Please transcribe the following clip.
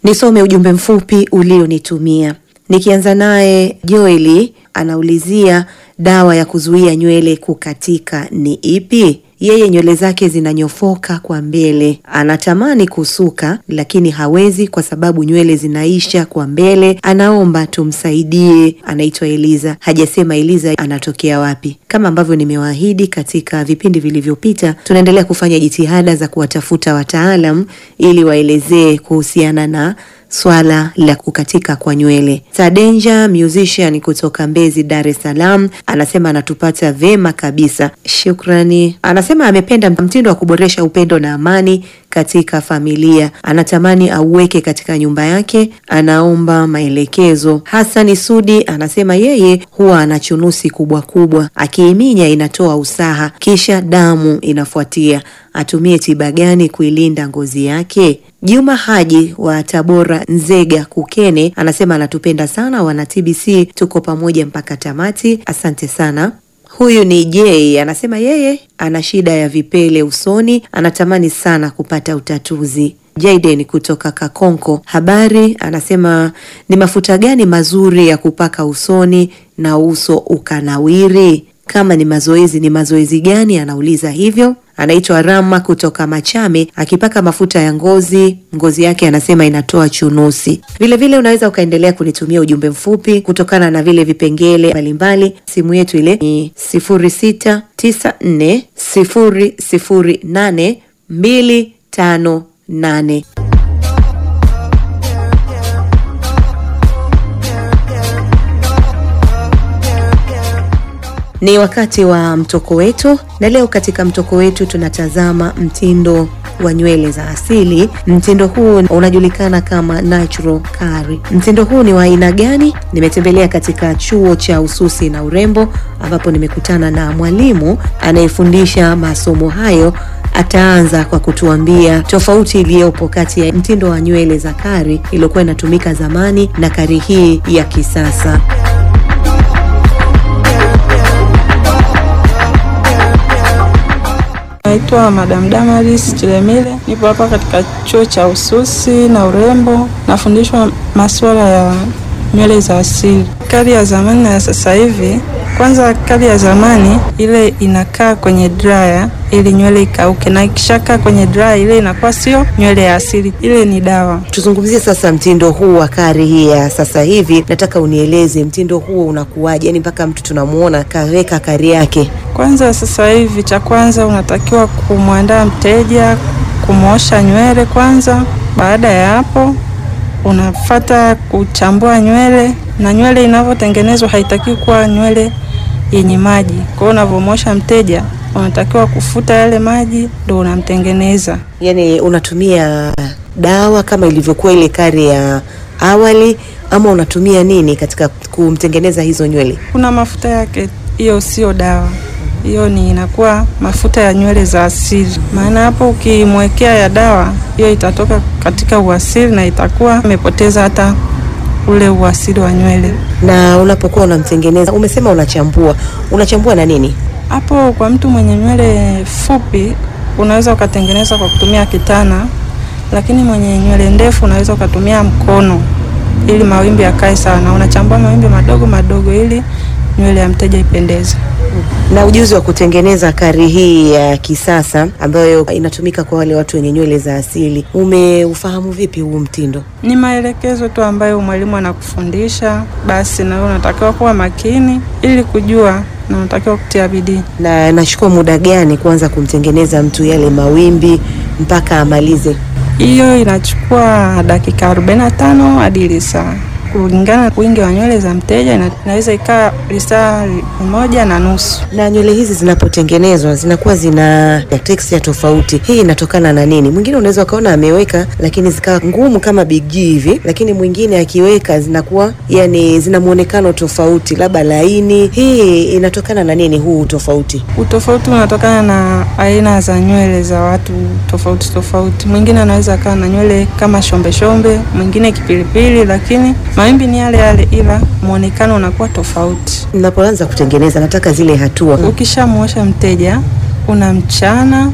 Nisome ujumbe mfupi ulionitumia. Nikianza naye Joeli anaulizia dawa ya kuzuia nywele kukatika ni ipi? Yeye nywele zake zinanyofoka kwa mbele, anatamani kusuka lakini hawezi kwa sababu nywele zinaisha kwa mbele. Anaomba tumsaidie. Anaitwa Eliza, hajasema Eliza anatokea wapi. Kama ambavyo nimewaahidi katika vipindi vilivyopita, tunaendelea kufanya jitihada za kuwatafuta wataalam ili waelezee kuhusiana na swala la kukatika kwa nywele. Sadenja musician kutoka Mbezi, Dar es Salaam, anasema anatupata vema kabisa, shukrani. Anasema amependa mtindo wa kuboresha upendo na amani katika familia, anatamani auweke katika nyumba yake, anaomba maelekezo. Hasani Sudi anasema yeye huwa ana chunusi kubwa kubwa, akiiminya inatoa usaha, kisha damu inafuatia. Atumie tiba gani kuilinda ngozi yake? Juma Haji wa Tabora, Nzega, Kukene anasema anatupenda sana wana TBC, tuko pamoja mpaka tamati. Asante sana. Huyu ni J anasema yeye ana shida ya vipele usoni, anatamani sana kupata utatuzi. Jaden kutoka Kakonko habari anasema ni mafuta gani mazuri ya kupaka usoni na uso ukanawiri? Kama ni mazoezi, ni mazoezi gani? Anauliza hivyo. Anaitwa Rama kutoka Machame, akipaka mafuta ya ngozi, ngozi yake anasema inatoa chunusi. Vilevile unaweza ukaendelea kunitumia ujumbe mfupi kutokana na vile vipengele mbalimbali. Simu yetu ile ni 0694008258. Ni wakati wa mtoko wetu, na leo katika mtoko wetu tunatazama mtindo wa nywele za asili. Mtindo huu unajulikana kama natural curly. Mtindo huu ni wa aina gani? Nimetembelea katika chuo cha ususi na urembo, ambapo nimekutana na mwalimu anayefundisha masomo hayo. Ataanza kwa kutuambia tofauti iliyopo kati ya mtindo wa nywele za kari iliyokuwa inatumika zamani na kari hii ya kisasa. Naitwa Madam Damaris Chilemile, nipo hapa katika chuo cha ususi na urembo, nafundishwa masuala ya nywele za asili. Kali ya zamani na ya sasa hivi, kwanza kali ya zamani ile inakaa kwenye dryer ili nywele ikauke, na ikishakaa kwenye dryer ile inakuwa sio nywele ya asili, ile ni dawa. Tuzungumzie sasa mtindo huu wa kari hii ya sasa hivi. Nataka unieleze mtindo huo unakuwaje, yani mpaka mtu tunamuona kaweka kari yake. Kwanza sasa hivi, cha kwanza unatakiwa kumwandaa mteja, kumwosha nywele kwanza. Baada ya hapo, unafata kuchambua nywele, na nywele inavyotengenezwa haitakiwi kuwa nywele yenye maji. Kwa hiyo unavyomwosha mteja, unatakiwa kufuta yale maji, ndo unamtengeneza. Yani unatumia dawa kama ilivyokuwa ile kari ya awali, ama unatumia nini katika kumtengeneza hizo nywele? Kuna mafuta yake, hiyo sio dawa hiyo ni inakuwa mafuta ya nywele za asili. Maana hapo ukimwekea ya dawa, hiyo itatoka katika uasili na itakuwa imepoteza hata ule uasili wa nywele. Na unapokuwa unamtengeneza, umesema unachambua, unachambua na nini? Hapo kwa mtu mwenye nywele fupi unaweza ukatengeneza kwa kutumia kitana, lakini mwenye nywele ndefu unaweza ukatumia mkono ili mawimbi yakae sawa, na unachambua mawimbi madogo madogo ili nywele ya mteja ipendeze. Na ujuzi wa kutengeneza kari hii ya kisasa ambayo inatumika kwa wale watu wenye nywele za asili, umeufahamu vipi huu mtindo? Ni maelekezo tu ambayo mwalimu anakufundisha, basi na wewe unatakiwa kuwa makini ili kujua na unatakiwa kutia bidii. Na nachukua muda gani kuanza kumtengeneza mtu yale mawimbi mpaka amalize? Hiyo inachukua dakika 45 hadi lisaa kulingana na wingi wa nywele za mteja, ina- inaweza ikaa lisaa moja na nusu. Na nywele hizi zinapotengenezwa zinakuwa zina texture tofauti. Hii inatokana na nini? Mwingine unaweza ukaona ameweka lakini zikawa ngumu kama Big G hivi, lakini mwingine akiweka zinakuwa yani zina muonekano tofauti, labda laini. Hii inatokana na nini huu tofauti? Utofauti unatokana na aina za nywele za watu tofauti tofauti. Mwingine anaweza akawa na nywele kama shombe shombe, mwingine kipilipili, lakini mawimbi ni yale yale, ila muonekano unakuwa tofauti. Mnapoanza kutengeneza, nataka zile hatua Ukishamwosha mteja unamchana